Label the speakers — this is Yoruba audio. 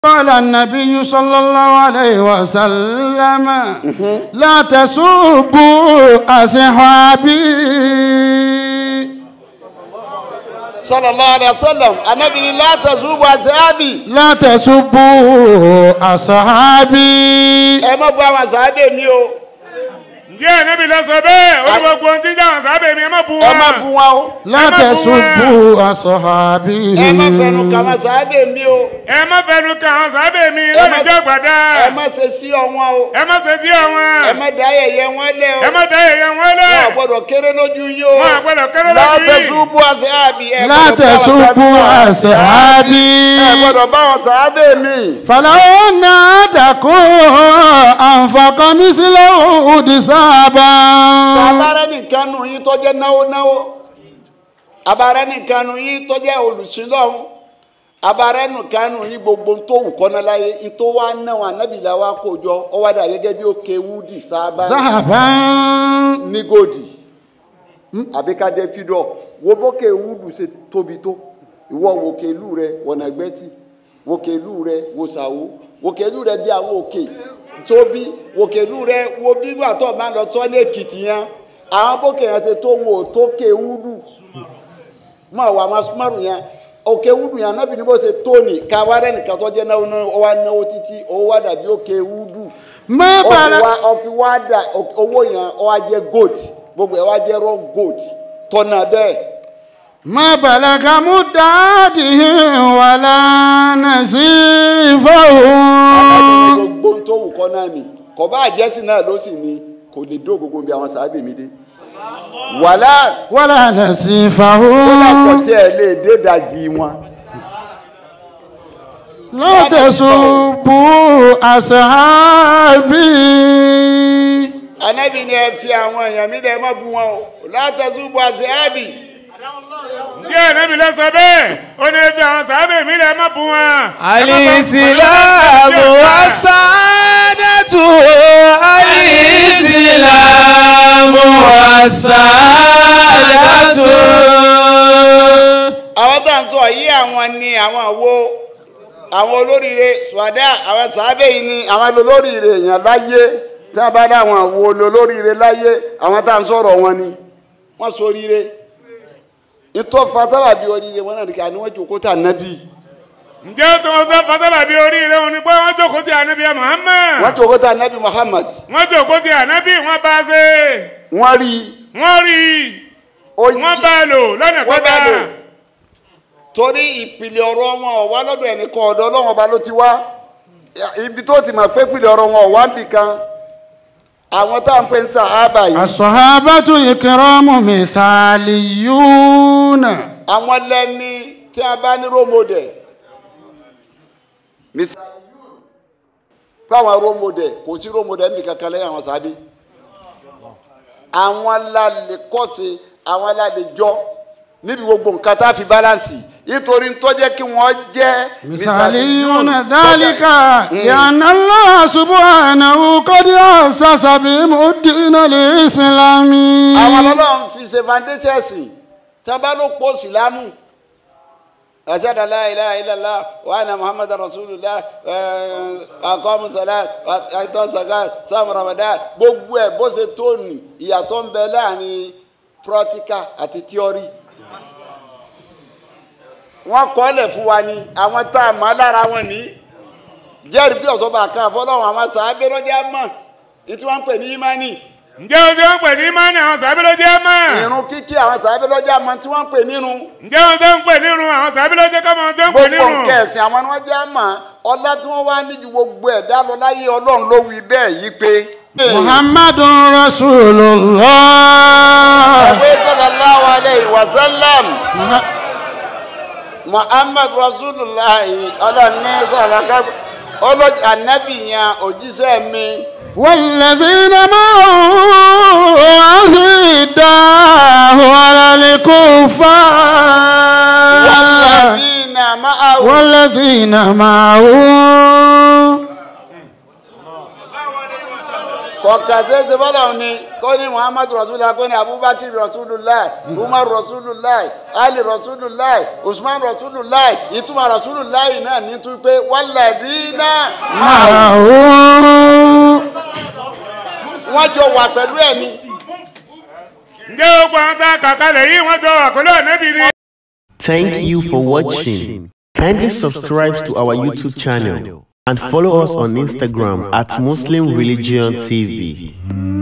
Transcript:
Speaker 1: قال النبي صلى الله عليه وسلم لا تسبوا أصحابي
Speaker 2: sallallahu alayhi wa sallam anabi ni la tazubu asahabi
Speaker 1: لا تسبوا أصحابي
Speaker 2: ẹ má bu àwọn asahabi mi o
Speaker 3: ǹjẹ́ ànábì lọ sọ bẹ́ẹ̀ ó ní gbogbo ohun tí ń jáwọn sábẹ́ mi ẹ má bu
Speaker 2: ẹ
Speaker 3: wọn.
Speaker 2: má bu wọn o
Speaker 1: لا تسبوا أصحابي
Speaker 2: ẹ má fẹnu kà àwọn asahabi mi o
Speaker 3: ẹ má fẹnu ka àwọn sábẹ́ mi
Speaker 2: ẹ
Speaker 3: lórí
Speaker 2: má-
Speaker 3: jẹ́ gbàdá.
Speaker 2: ẹ má ṣe sí ọwọn o
Speaker 3: ẹ má fẹ́ sí àwọn.
Speaker 2: ẹ má dá yẹ̀yẹ́ wọn lẹ o
Speaker 3: ẹ má dá èèyàn wọn lẹ̀.
Speaker 2: wọn ò gbọ́dọ̀ kéré lójú yín o
Speaker 3: wọn àgbẹ̀dọ̀ kéré
Speaker 2: la
Speaker 3: lójú yìí.
Speaker 2: tazubu asahabi ẹ
Speaker 1: لا
Speaker 2: gbọ́dọ̀ bá àwọn
Speaker 1: تسبوا
Speaker 2: ẹ
Speaker 1: أصحابي
Speaker 2: gbọ́dọ̀ bá àwọn asahabi mi
Speaker 1: فلو أن أحدكم أنفق مثل أحد ذهبا
Speaker 2: abarẹ nìkan nù yín tó jẹ́ náwó náwó abarẹ nìkan nù yín tó jẹ́ olùsílọ́hún abarẹ nìkan nù yín gbogbo tó wù kọ́nà láyé tó wá náwó anábìlà wa kó jọ ọ wá dà gẹ́gẹ́ bí ó ké wúdì sábà
Speaker 1: ذهبا
Speaker 2: ní gòdì àbí ká jẹ́ fídọ̀ wo bókè wúdù ṣe tóbi tó ìwọ wòkè ìlú rẹ wọ̀nà gbẹ́tì wòkè ìlú rẹ wò sàwó wòkè ìlú rẹ bí àwọn òkè tóbi wòkè ìlú rẹ wo bí wà tó máa lọ sọ ní èkìtì yẹn àwọn bókè yẹn ṣe tó wọn ò tó ké wúdù mọ àwọn àwọn asúmọ́rù yẹn òkè wúdù yẹn anábì ní bó ṣe tó ní káwárẹ́ nìkan tó jẹ́ náwó náà ó wá náwó títí ó wá dàbí òkè wúdù
Speaker 1: ما
Speaker 2: ó fi
Speaker 1: بلغ
Speaker 2: wá ó fi wá dà owó yẹn ó wá jẹ́ gold gbogbo ẹ̀ wá jẹ́ raw gold tọ́nà bẹ́ẹ̀
Speaker 1: ما بلغ مدادهم ولا نزيفهم
Speaker 2: gbogbo tó wù kọ́ náà ni kò bá àjẹsìn náà ló sì ní kò lè dó gbogbo bí àwọn sàábì mi dé wàhálà
Speaker 1: ولا
Speaker 2: ó dàpọ̀
Speaker 1: نزيفهم
Speaker 2: tí ẹ lè dé dajì wọn.
Speaker 1: لا تسبوا أصحابي
Speaker 2: anábì ni ẹ fi àwọn èèyàn mi dẹ má bu wọn o látàzú bu àṣẹ àbì
Speaker 3: ǹjẹ́ ànábì lọ sọ bẹ́ẹ̀ ó ní fi àwọn sábẹ́ mi lẹ̀ má bu wọn.
Speaker 4: alìsílámù asádàtú alìsílámù asádàtú.
Speaker 2: àwọn tá à ń sọ yìí àwọn ni àwọn wo àwọn olóríire sùwádà àwọn sàábẹ̀ yìí ni àwọn olóríire èèyàn láyé tí wọ́n bá dá àwọn wo olóríire láyé àwọn tá à ń sọ̀rọ̀ wọn ni wọ́n sọ oríire ìtọ́fà sábàbí oríire wọn náà nìkan ni wọ́n jókòó tà nábì
Speaker 3: ǹjẹ́ tó ń fẹ́ fasábàbí oríire wọn ni pé wọ́n jókòó ti ànábì Muhammad.
Speaker 2: wọ́n jókòó tà nábì Muhammad
Speaker 3: wọ́n jókòó ti ànábì wọ́n bá a ṣe.
Speaker 2: wọ́n rí
Speaker 3: wọ́n rí i
Speaker 2: ó
Speaker 3: wọ́n bá a lò lọ́nà tó
Speaker 2: wọ́n bá
Speaker 3: bá
Speaker 2: lò torí ìpìlẹ̀ ọ̀rọ̀ wọn ò wá lọ́dọ̀ ẹnìkan ọ̀dọ̀ Ọlọ́run ọba ló ti wá ibi tó ti mọ̀ pé ìpìlẹ̀ ọ̀rọ̀ wọn ò wá nìkan àwọn tá à ń pè ń sàhábà yìí
Speaker 1: الصحابة الكرام مثاليون
Speaker 2: àwọn lẹ́ni tí a bá ní rómọdẹ̀ fáwọn rómọdẹ̀ kò sí rómọdẹ̀ níbi kankan lẹ́yìn àwọn sábẹ́ àwọn lálẹ́ kọ́sẹ̀ àwọn lálẹ́ jọ níbi gbogbo nǹkan tá a fi báláǹsì nítorí ń tọ́jẹ́ kí wọ́n jẹ́
Speaker 1: مثاليون ذلك لأن الله سبحانه قد أسس بهم الدين الإسلامي
Speaker 2: àwọn ọlọ́run fi ṣe foundation ẹ̀sìn tí wọ́n bá ló pọ̀ sílámù ashhadu an la ilaha illallah wa anna muhammadar rasulullah aqamu salat àìtọ́ zakat sam ramadan gbogbo ẹ̀ bó ṣe tó ní ìyàtọ̀ ń bẹ láàrin practical àti theory wọ́n kọ́ lẹ̀ fún wa ni àwọn tá a mọ̀ lára wọn ní jẹ́rìí bí ọ̀tọ́ bá kan fọlọ́run àwọn sàábẹ́ lọ́jà mọ̀ ní tí wọ́n ń pè ní imani
Speaker 3: ǹjẹ́ o ti wọ́n pè ní mánì àwọn sábẹ́ ló jẹ́ mọ́.
Speaker 2: irun kíkí àwọn sàábẹ́ lọ́jà mọ̀ tí wọ́n ń pè nínú
Speaker 3: ǹjẹ́ o ti ń pè nírun àwọn sábẹ́ ló jẹ́ kọ́mọ tó ń pè
Speaker 2: gbogbo
Speaker 3: nírun.
Speaker 2: nǹkan ẹ̀sìn àwọn ni wọ́n jẹ́ àmọ́ ọlá tí wọ́n wá ní ju gbogbo ẹ̀dá lọ láyé ọlọ́run ló wí bẹ́ẹ̀ yí pé.
Speaker 1: محمد رسول الله
Speaker 2: ẹ̀wé sallallahu alayhi wa sallam muhammad rasulullah ọlọ́run ní sàlákà ọlọ́jà anabi yẹn òjíṣẹ́ mi
Speaker 1: والذين معه أشداء على الكفار
Speaker 2: والذina ma'ahu
Speaker 1: والذين معه
Speaker 2: kò ọ̀kà ṣeéṣe bọ́lá ni kó ní muhammadu rasulillah kó ní abubakar rasulillah umar rasulillah ali rasulillah usman rasulillah ìtumọ̀ rasulillah náà ní tún pé walladina
Speaker 1: معه
Speaker 2: wọ́n jọ wà pẹ̀lú ẹ̀ ni.
Speaker 3: ǹjẹ́ gbogbo àwọn tá a kà kalẹ̀ yìí wọ́n jọ wà pẹ̀lú ànábì ni.
Speaker 5: Thank you for watching. Kindly subscribe to our YouTube channel and follow us on Instagram at Muslim Religion TV.